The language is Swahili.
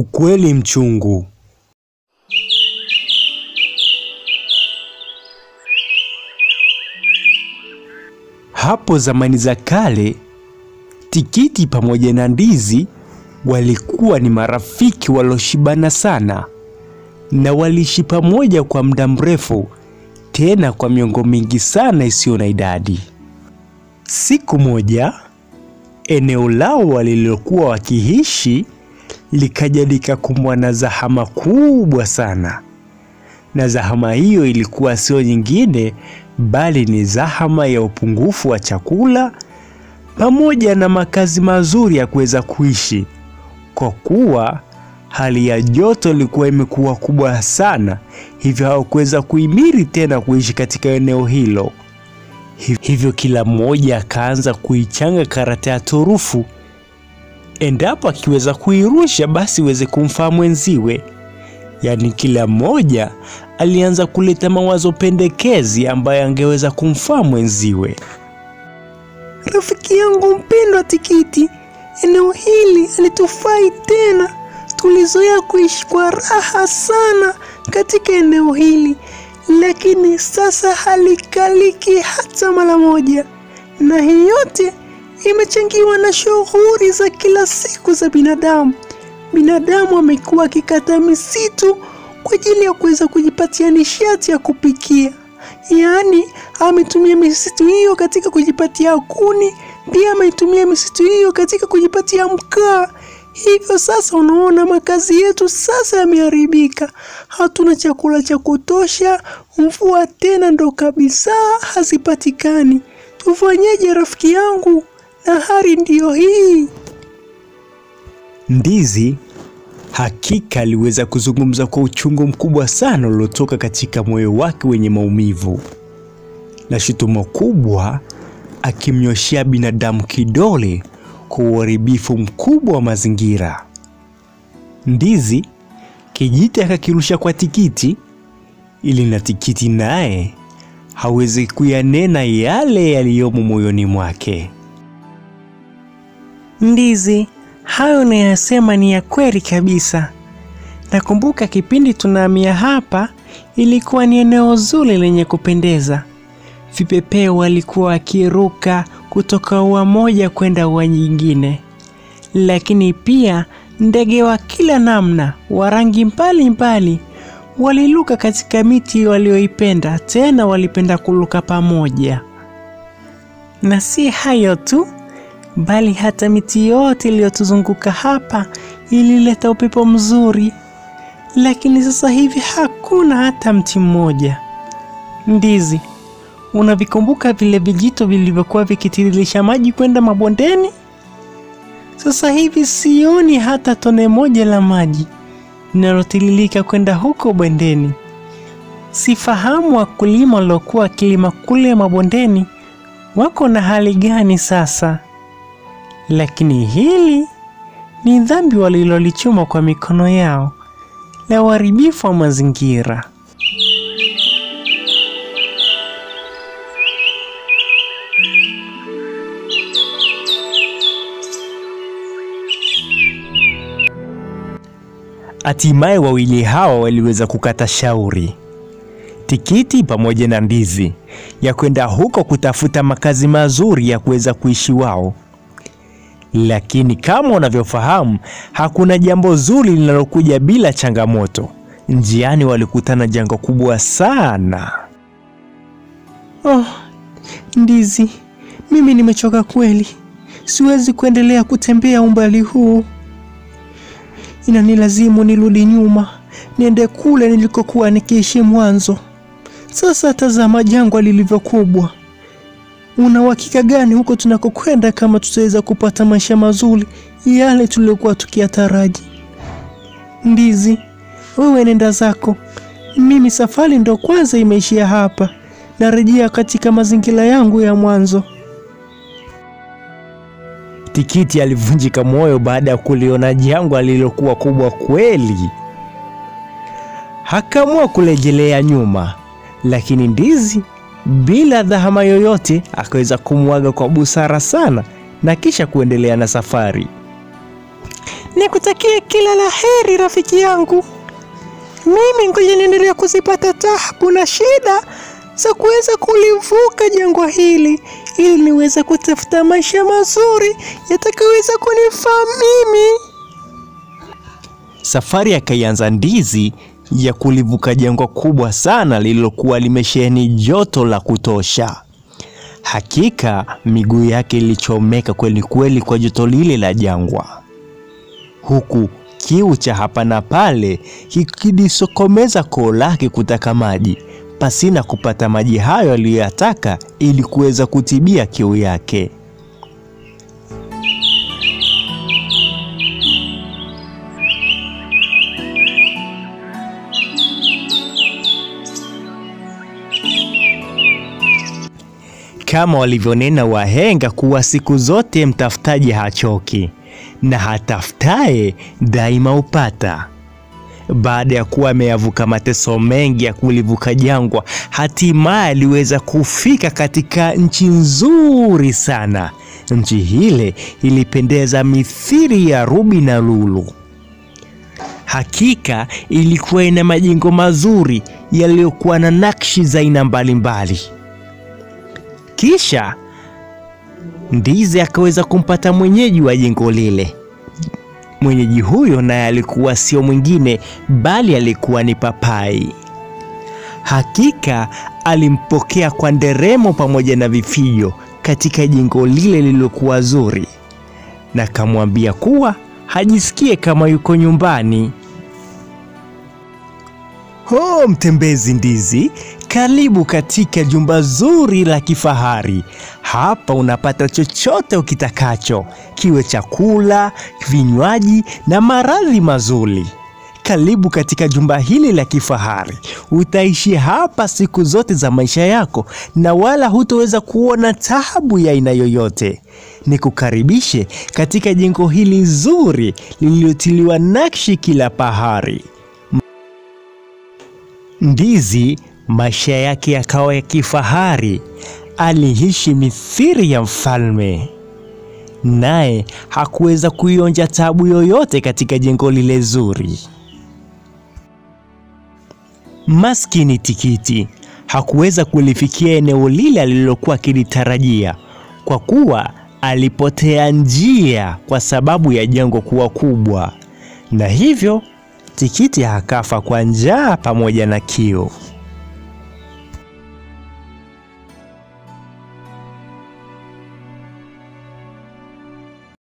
Ukweli mchungu. Hapo zamani za kale, tikiti pamoja na ndizi walikuwa ni marafiki walioshibana sana, na waliishi pamoja kwa muda mrefu, tena kwa miongo mingi sana isiyo na idadi. Siku moja, eneo lao walilokuwa wakiishi likaja likakumbwa na zahama kubwa sana, na zahama hiyo ilikuwa sio nyingine bali ni zahama ya upungufu wa chakula pamoja na makazi mazuri ya kuweza kuishi, kwa kuwa hali ya joto ilikuwa imekuwa kubwa sana, hivyo hawakuweza kuhimili tena kuishi katika eneo hilo. Hivyo kila mmoja akaanza kuichanga karata ya turufu, endapo akiweza kuirusha basi iweze kumfaa mwenziwe. Yaani kila mmoja alianza kuleta mawazo pendekezi ambayo angeweza kumfaa mwenziwe. Rafiki yangu mpendwa Tikiti, eneo hili halitufai tena. Tulizoea kuishi kwa raha sana katika eneo hili, lakini sasa halikaliki hata mara moja, na hii yote imechangiwa na shughuli za kila siku za binadamu. Binadamu amekuwa akikata misitu kwa ajili ya kuweza kujipatia nishati ya kupikia, yaani ametumia misitu hiyo katika kujipatia kuni, pia ametumia misitu hiyo katika kujipatia mkaa. Hivyo sasa unaona makazi yetu sasa yameharibika, hatuna chakula cha kutosha, mvua tena ndo kabisa hazipatikani. Tufanyeje rafiki yangu? Na hali ndiyo hii. Ndizi hakika aliweza kuzungumza kwa uchungu mkubwa sana uliotoka katika moyo wake wenye maumivu, na shutuma kubwa akimnyoshea binadamu kidole kwa uharibifu mkubwa wa mazingira. Ndizi kijiti akakirusha kwa Tikiti ili na Tikiti naye hawezi kuyanena yale yaliyomo moyoni mwake. Ndizi, hayo unayosema ni ya kweli kabisa. Nakumbuka kipindi tunahamia hapa, ilikuwa ni eneo zuri lenye kupendeza. Vipepeo walikuwa wakiruka kutoka ua moja kwenda ua nyingine, lakini pia ndege wa kila namna wa rangi mbalimbali waliluka katika miti walioipenda, tena walipenda kuluka pamoja. Na si hayo tu, bali hata miti yote iliyotuzunguka hapa ilileta upepo mzuri, lakini sasa hivi hakuna hata mti mmoja. Ndizi, unavikumbuka vile vijito vilivyokuwa vikitiririsha maji kwenda mabondeni? Sasa hivi sioni hata tone moja la maji linalotiririka kwenda huko bondeni. Sifahamu wakulima waliokuwa wakilima kule mabondeni wako na hali gani sasa, lakini hili ni dhambi walilolichuma kwa mikono yao la uharibifu wa mazingira. Hatimaye wawili hawa waliweza kukata shauri, Tikiti pamoja na Ndizi, ya kwenda huko kutafuta makazi mazuri ya kuweza kuishi wao. Lakini kama unavyofahamu, hakuna jambo zuri linalokuja bila changamoto. Njiani walikutana janga kubwa sana. Oh, Ndizi, mimi nimechoka kweli, siwezi kuendelea kutembea umbali huu. Inanilazimu nirudi nyuma, niende kule nilikokuwa nikiishi mwanzo. Sasa tazama jangwa lilivyokubwa. Una uhakika gani huko tunakokwenda kama tutaweza kupata maisha mazuri yale tuliokuwa tukiyataraji? Ndizi, wewe nenda zako, mimi safari ndo kwanza imeishia hapa, narejea katika mazingira yangu ya mwanzo. Tikiti alivunjika moyo baada ya kuliona jangwa lililokuwa kubwa kweli. Akaamua kurejelea nyuma, lakini Ndizi bila dhahama yoyote akaweza kumwaga kwa busara sana na kisha kuendelea na safari. nikutakie kila la heri rafiki yangu. Mimi ngoja niendelea kuzipata taabu na shida za kuweza kulivuka jangwa hili ili niweze kutafuta maisha mazuri yatakayoweza kunifaa mimi. Safari akaianza Ndizi ya kulivuka jangwa kubwa sana lililokuwa limesheheni joto la kutosha. Hakika miguu yake ilichomeka kweli kweli kwa joto lile la jangwa, huku kiu cha hapa na pale kikidisokomeza koo lake kutaka maji pasina kupata maji hayo aliyoyataka ili kuweza kutibia kiu yake. Kama walivyonena wahenga kuwa siku zote mtafutaji hachoki na hatafutaye daima upata. Baada ya kuwa ameyavuka mateso mengi ya kulivuka jangwa, hatimaye aliweza kufika katika nchi nzuri sana. Nchi hile ilipendeza mithili ya rubi na lulu. Hakika ilikuwa ina majengo mazuri yaliyokuwa na nakshi za aina mbalimbali. Kisha Ndizi akaweza kumpata mwenyeji wa jengo lile. Mwenyeji huyo naye alikuwa sio mwingine bali alikuwa ni Papai. Hakika alimpokea kwa nderemo pamoja na vifijo katika jengo lile lililokuwa zuri, na akamwambia kuwa hajisikie kama yuko nyumbani. Ho, mtembezi Ndizi, karibu katika jumba zuri la kifahari. Hapa unapata chochote ukitakacho, kiwe chakula, vinywaji na maradhi mazuri. Karibu katika jumba hili la kifahari. Utaishi hapa siku zote za maisha yako na wala hutoweza kuona taabu ya aina yoyote. Nikukaribishe katika jengo hili zuri lililotiliwa nakshi kila pahari. Ndizi maisha yake yakawa ya kifahari. Aliishi mithili ya mfalme, naye hakuweza kuionja taabu yoyote katika jengo lile zuri. Maskini Tikiti hakuweza kulifikia eneo lile alilokuwa akilitarajia, kwa kuwa alipotea njia kwa sababu ya jengo kuwa kubwa, na hivyo Tikiti akafa kwa njaa pamoja na kiu.